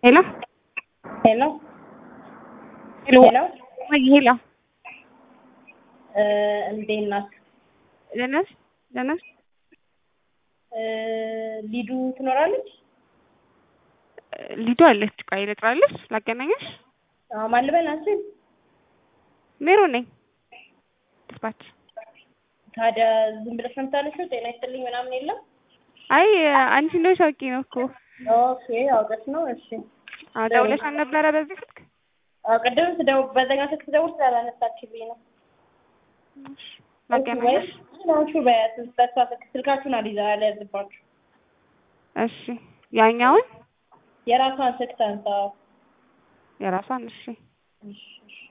ሄሎ ሄሎ ሄሎ ሄሎ ወይ ሄሎ እንዴት ናት? ደህና ነሽ? ደህና ነሽ? ሊዱ ትኖራለች? ሊዱ አለች። ቆይ ልጥራለሽ፣ ላገናኘሽ። አዎ ማን ልበል አንቺን? ሜሮን ነኝ። ዲስፓች ታዲያ ዝም ብለሽ ነው የምታነሺው? ጤና ይስጥልኝ ምናምን የለም? አይ አንቺ እንደሆንሽ አውቄ ነው እኮ። ኦኬ አውቀሽ ነው። እሺ አዎ ደውለሽ አልነበረ በዚህ ስልክ? አዎ ቅድም ስደውል በዛኛው ስልክ ስደውል ስላላነሳችልኝ ነው። እሺ፣ ላገናኘሽ። ናችሁ በያት በሷ ስልክ ስልካችሁን አልይዛ አልያዝባችሁ። እሺ ያኛውን የራሷን ስልክ ታንሳ። የራሷን እሺ እሺ እሺ